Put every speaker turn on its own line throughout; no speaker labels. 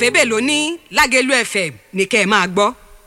òfébè ló ní lágẹ̀lú fm ní kẹ́ ẹ máa gbọ́.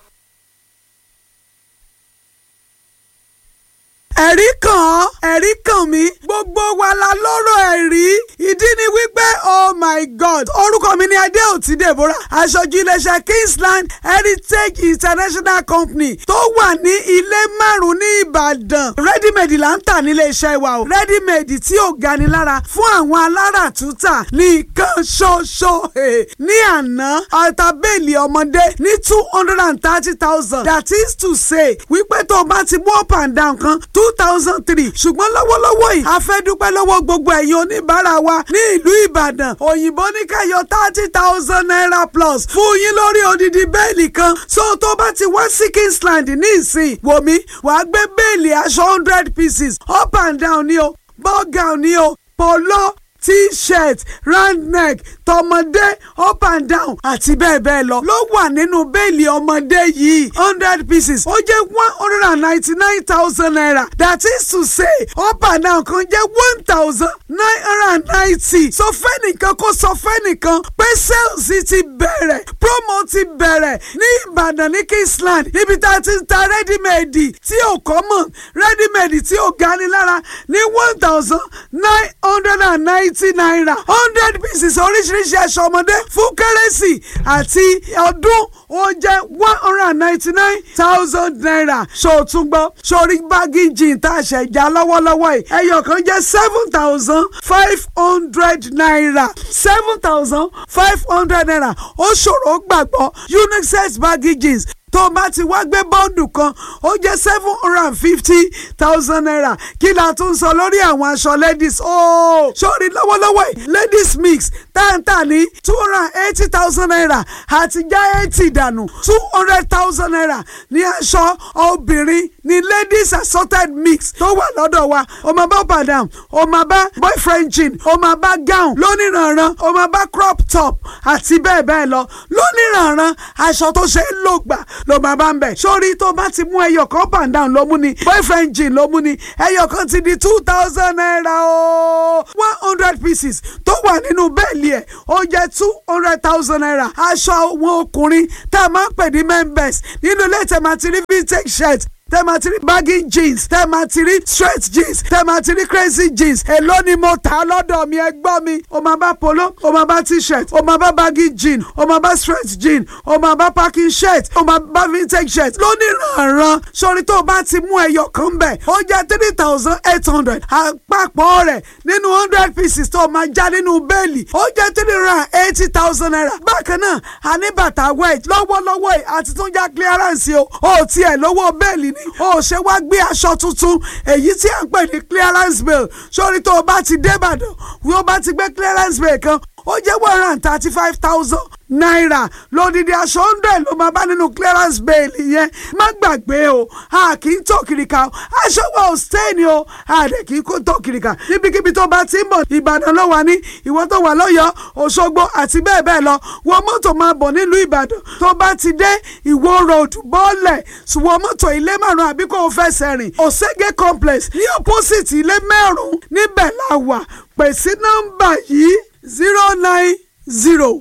ẹ̀rí kàn ẹ̀rí kàn mí gbogbo wa la lọ́rọ̀ ẹ̀rí ìdí ni wípé oh my god orúkọ mi ni adéòtí deborah aṣojú iléeṣẹ́ kingsland heritage international company tó wà ní ilé márùn ní ìbàdàn readymade là ń tà nílé iṣẹ́ wa o readymade tí ò gani lára fún àwọn alára túntà nìkan ṣoṣo ní àná ọ̀tá bẹ́ẹ̀lì ọmọdé ní two hundred and thirty thousand that is to say wípé tó o bá ti mú up and down kan two thousand three ṣùgbọ́n lọ́wọ́lọ́wọ́ yìí a fẹ́ dúpẹ́ lọ́wọ́ gbogbo ẹ̀yin oníbàárà wa ní ìlú ìbàdàn òyìnbó ní ká yọ thirty thousand naira plus fún yín lórí odidi bẹ́ẹ̀lì kan so tó bá ti wá sí kingsland ní ìsìn wòmí wàá gbé bẹ́ẹ̀lì aṣọ hundred pieces up and down ni o ball gown ni o polo t-shirt round neck tọmọdé up and down àti bẹ́ẹ̀ bẹ́ẹ̀ lọ ló wà nínú bẹ́ẹ̀lì ọmọdé yìí hundred pieces ó jẹ́ one hundred and ninety-nine thousand naira that is to say up and down kan jẹ́ one thousand nine hundred and ninety sọ fẹ́nìkan kó sọ fẹ́nìkan pé sales ti bẹ̀rẹ̀ promo ti bẹ̀rẹ̀ ní ìbàdàn ní kingsland níbi tá a ti ń ta ready-made tí ò common ready-made tí ò gani lára ní one thousand nine hundred and ninety naira hundred pieces oríṣiríṣi aṣọ ọmọdé fún kérésì àti ọdún ó jẹ́ one hundred and ninety nine thousand naira ṣòtúngbọ́ sórí báàgì jean tá a ṣẹ̀ já lọ́wọ́lọ́wọ́ yìí ẹyọ kan jẹ́ seven thousand five hundred naira seven thousand five hundred naira ó ṣòro gbàgbọ́ unisex báàgì jeans tó o bá ti wá gbé bọ́ọ̀dù kan ó jẹ́ seven hundred and fifty thousand naira kí la tún sọ lórí àwọn aṣọ ladies ooo sórí lọ́wọ́lọ́wọ́ yìí ladies mix táǹtà ní two hundred and eighty thousand naira àti já eighty dànù two hundred thousand naira ní aṣọ obìnrin ní ladies assorted mix tó wà lọ́dọ̀ wa o máa bá padà o máa bá boyfriend jean o máa bá gown lóníranran o máa bá crop top àti bẹ́ẹ̀ bẹ́ẹ̀ lọ lóníranran aṣọ tó ṣe é lò gbà ló máa bá ń bẹ̀. sórí tó bá ti mú ẹyọ kan up and down ló mú ni boyfriend jean ló mú ni ẹyọ kan ti di two thousand naira o one hundred pieces tó wà nínú bẹ́ẹ̀lì ẹ̀ ó jẹ́ two hundred thousand naira aṣọ wọn ọkùnrin tá a máa ń pè ní members nínú ilé tẹ̀mátìrí vintage shirt tẹ́mátìrí baggy jeans tẹ́mátìrí straight jeans tẹ́mátìrí crazy jeans èló ni mo tà á lọ́dọ̀ mi ẹ gbọ́ mi o máa bá polo o máa bá t-shirt o máa bá baggy jean o máa bá straight jean o máa bá packing shirt o máa bá vintage shirt lóníranran sórí tó o bá ti mú ẹyọ kan bẹ̀ ó jẹ́ three thousand eight hundred àpapọ̀ rẹ̀ nínú hundred pieces tó o máa já nínú bẹ́ẹ̀lì ó jẹ́ three hundred and eighty thousand naira bákan náà àní bàtà wedge lọ́wọ́lọ́wọ́ yìí àti tún já clearance o ò tiẹ̀ lówó bẹ́ẹ̀lì ní o ṣe wá gbé aṣọ tuntun èyí tí à ń pè ní clearance bill sórí tó o bá ti dé Ìbàdàn wí o bá ti gbé clearance bill kan ó jẹ́ one hundred and thirty five thousand náírà lódìdí aṣọ hundred ló máa bá nínú clearance bill yẹn má gbàgbé o a kì í tó kìrìkà o aṣọ wa ò stain o a dẹ̀ kì í kó tó kìrìkà níbikíbi tó bá ti ń bọ̀ Ìbàdàn ló wà ní ìwọ tó wà lọ́yọ̀ọ́ Òṣogbo àti bẹ́ẹ̀ bẹ́ẹ̀ lọ wọ mọ́tò máa bọ̀ nílùú Ìbàdàn tó bá ti dé Ìwó road bọ́ọ̀lẹ̀ wọ mọ́tò ilé márùn-ún àbí kò fẹsẹ̀ rìn Òṣègé complex ní opposite ilé mẹ́rùn-ún níbẹ̀ la wà pè sí nọ́mbà yìí zero nine zero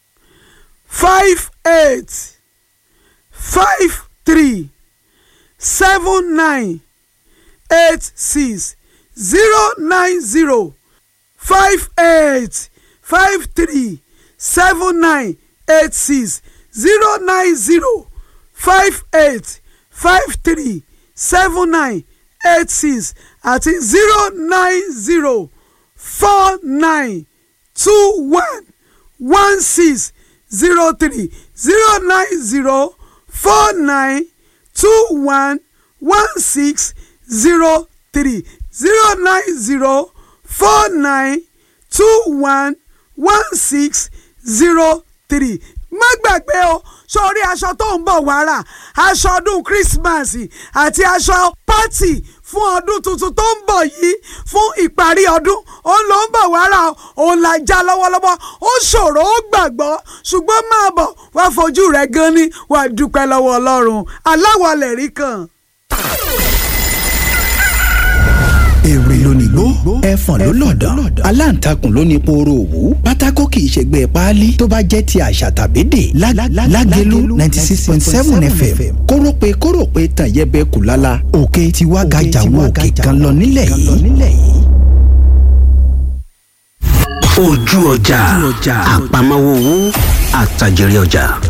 five eight five three seven nine eight six zero nine zero five eight five three seven nine eight six zero nine zero five eight five three seven nine eight six àti zero nine zero four nine two one one six zero three zero nine zero four nine two one one six zero three zero nine zero four nine two one one six zero three má gbàgbé o sórí aṣọ tó ń bọ̀ wàrà aṣọ ọdún Christmas àti aṣọ pátì fún ọdún tuntun tó ń bọ̀ yìí fún ìparí ọdún òun ló ń bọ̀ wàrà òun là já lọ́wọ́lọ́wọ́ ó ṣòro ó gbàgbọ́ ṣùgbọ́n máa bọ̀ wá fojú rẹ̀ gan ni wàá dúpẹ́ lọ́wọ́ Ọlọ́run aláwọ̀lẹ̀ rí kan.
èrè lónìí gbó ẹ ẹfọ̀n ló lọ̀dọ̀ aláǹtakùn ló ní pooro òwú pátákó kì í ṣègbè páálí tó bá jẹ́ ti àṣà tàbí dè lágẹ̀lú ninety six point seven fm kórópè kórópè tàn yẹbẹ kù lálá òkè tiwa gàjà wo òkè kan lọ nílẹ̀ yìí.
ojú ọjà àpamọ́wọ́ owó àtàjèrè ọjà.